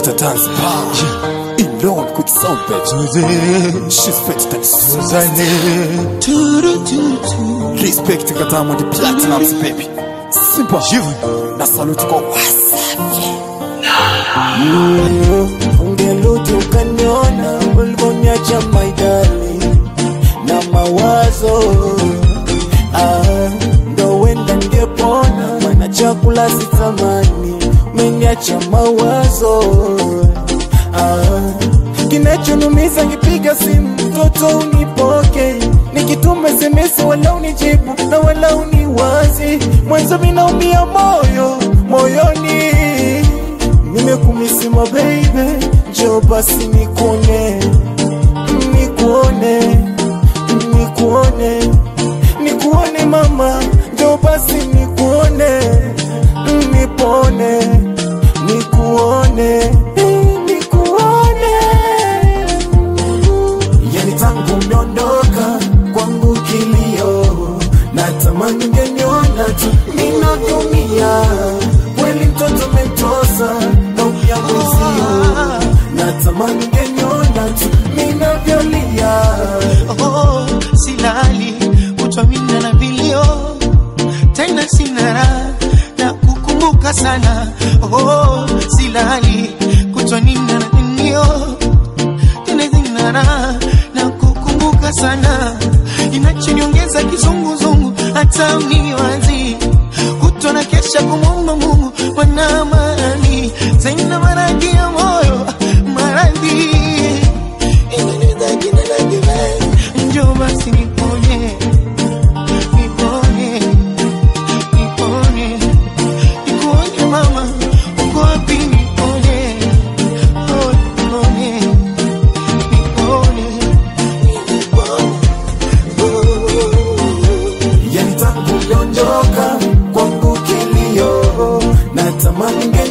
to dance power. Alone quick sound baby. She's better than Suzanne. Respect to Katamu the platinums baby. Simple. Na salute kwa Wasafi. ungeluti ukaniona ulivyoniacha maidali na mawazo ah, ndo wenda ngepona mana chakula sitamani umeniacha mawazo ah, kinachonumiza ngipiga simu mtoto unipoke nikituma SMS wala unijibu na wala uniwazi mwanzo minaumia moyo moyoni nimekumisima baby, njoo basi nikuone, nikuone, nikuone, nikuone mama, njoo basi nikuone, nipone, nikuone, nikuone. Yani tangu umeondoka kwangu kilio, natamani ungeniona tu ninavyumia, kweli mtoto umetosa naumia mwezio, natamani ungeniona tu ninavyolia. oh, silali utwamina na vilio tena sina raha na kukumbuka sana oh, silali kutwanina na vilio tena sina raha na kukumbuka sana inachoniongeza kizunguzungu hata uniwazi kutwa na kesha kumwomba Mungu wana amani tena maradhi ya moyo maradhi Njoo basi niponye, niponye, niponye, nikuone mama, uko wapi niponye, oh niponye, niponye, Yani tangu umeondoka kwangu kilio, natamani